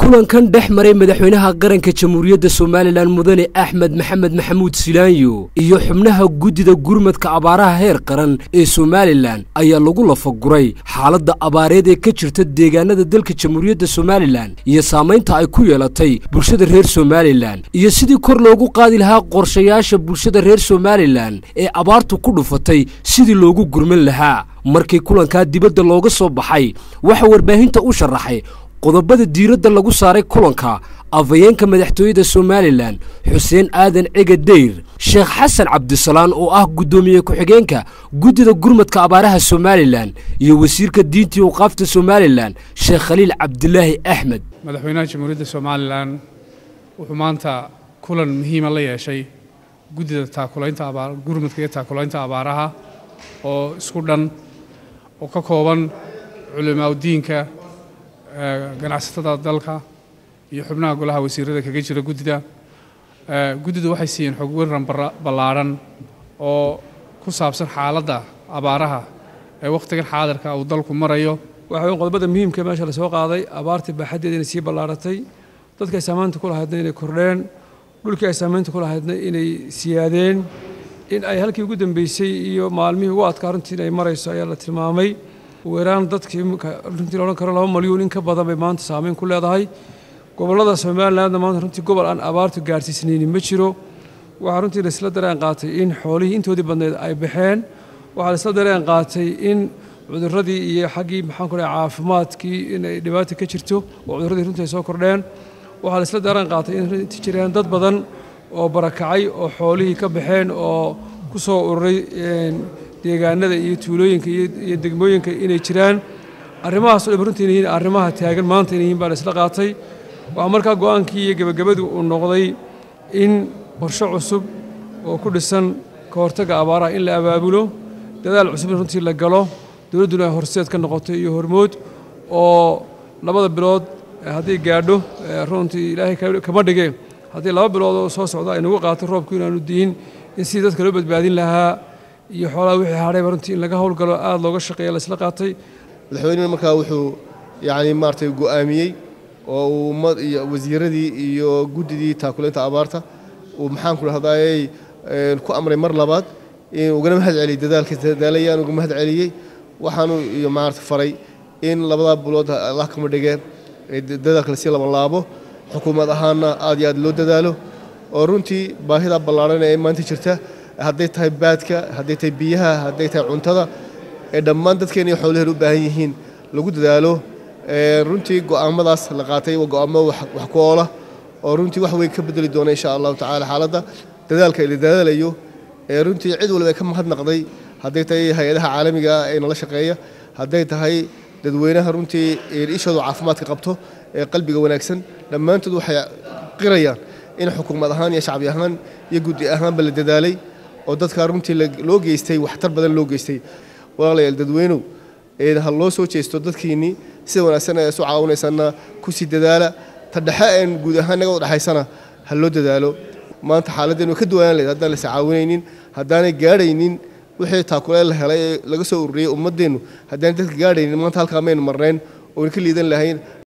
kulankan dhex maray madaxweynaha qaranka jamhuuriyadda somalilan mudane axmed maxamed maxamuud silaanyo iyo xubnaha guddida gurmadka abaaraha heer qaran ee somalilan ayaa lagu lafaguray xaaladda abaareed ee ka jirta deegaanada dalka jamhuuriyadda somalilan iyo saamaynta ay ku yeelatay bulshada reer somalilan iyo sidii kor loogu qaadi lahaa qorshayaasha bulshada reer somalilan ee abaartu ku dhufatay sidii loogu gurman lahaa markii kulankaa dibadda looga soo baxay waxaa warbaahinta u sharaxay qodobada diiradda lagu saaray kulanka afhayeenka madaxtooyada somalilan xuseen aadan cega deyr sheekh xasan cabdisalaan oo ah guddoomiye ku-xigeenka guddida gurmadka abaaraha somalilan iyo wasiirka diintii waqaafta somalilan sheekh khaliil cabdilaahi axmed madaxweynaha jamhuuriyadda somalilan wuxuu maanta kulan muhiima la yeeshay guddida taakulaynta abaar gurmadka iyo taakulaynta abaaraha oo isku dhan oo ka kooban culimaaudiinka ganacsatada dalka iyo xubnaha golaha wasiirada kaga jira guddida guddidu waxay siiyeen xog waran ballaadhan oo ku saabsan xaaladda abaaraha ee wakhtigan xaadirka uu dalku marayo waxa weyn qodobada muhiimka meesha lasoo qaaday abaartii baaxaddeeda inay sii ballaaratay dadka ay saamaynta ku lahaydna inay kordheen dhulkii ay saamaynta ku lahaydna inay siyaadeen in ay halkii ugu dambeysay iyo maalmihii ugu adkaa runtii inay marayso ayaa la tilmaamay weeraan dadkii runtii la odhan karo laba malyuun in ka badan bay maanta saameyn ku leedahay gobollada somalilandna maanta runtii gobol aan abaartu gaarsiisnaynin ma jiro waxaa runtii laisla dareen qaatay in xoolihii intoodii badneed ay baxeen waxaa laisla dareen qaatay in cudurradii iyo xaggii maxaan ku dhahay caafimaadkii inay dhibaata ka jirto oo cudurradii runtii ay soo kordheen waxaa laisla dareen qaatay in runtii jireen dad badan oo barakacay oo xoolihii ka baxeen oo ku soo ururay deegaanada iyo tuulooyinka iyo degmooyinka inay jiraan arrimahaas o dhan runtii inay yihiin arrimaha taagan maanta inay yihiin baa la isla qaatay waxaa markaa go-aankii iyo gebagabadu uu noqday in qorshe cusub oo ku dhisan ka hortagga abaaraha in la abaabulo dadaal cusub in runtii la galo dowladduna ay horseed ka noqoto iyo hormood oo labada bilood hadday gaadho runtii ilaahay kama dhige haddii laba bilood oo soo socda ay nagu qaato roobku inaanu diin in sidii dadka loo badbaadin lahaa iyo xoolaha wixii hadhayba runtii in laga howlgalo aada looga shaqeeya laisla qaatay madaxweynena markaa wuxuu yacni maaragtay go'aamiyey oo uu ummad iyo wasiiradii iyo guddidii taakulaynta abaarta uu maxaan ku dhahdaayey ku amray mar labaad in ugana mahad celiyey dadaalka dadaalayaan uga mahad celiyey waxaanu iyo maarata faray in labadaa bilood allah kama dhigeen dadaalka lasii labanlaabo xukuumad ahaanna aad iyo aad loo dadaalo oo runtii baahida ballaaran ee maanta jirta hadday tahay baadka hadday tahay biyaha hadday tahay cuntada ee dhammaan dadkeena iyo xoolaheen u baahan yihiin lagu dadaalo runtii go'aamadaas la qaatay waa go'aamo wax ku oola oo runtii wax weyn ka bedeli doona insha allahu tacaala xaaladda dadaalka la dadaalayo ee runtii cid waliba ay ka mahadnaqday hadday tahay hay-adaha caalamiga ee nala shaqeeya hadday tahay dadweynaha runtii ishoodu caafimaadka qabto ee qalbiga wanaagsan dhammaantood waxay qirayaan in xukuumad ahaan iyo shacbi ahaan iyo guddi ahaanba la dadaalay oo dadkaa runtii loo geystay waxtar badan loo geystay walaalayaal dadweynow ha loo soo jeesto dadkiinnii sida wanaagsan ee isu caawinaysanna ku sii dadaala ta dhexe een guud ahaan naga dhexaysana ha loo dadaalo maanta xaaladdeenu ka duwanaan lahayd haddaan lais caawinaynin haddaanay gaadhaynin wixii taakuleen la helay ee laga soo ururiyey ummaddeennu haddaanay dadka gaadhaynin maanta halkaa maynu marnayn oona ka liidan lahayn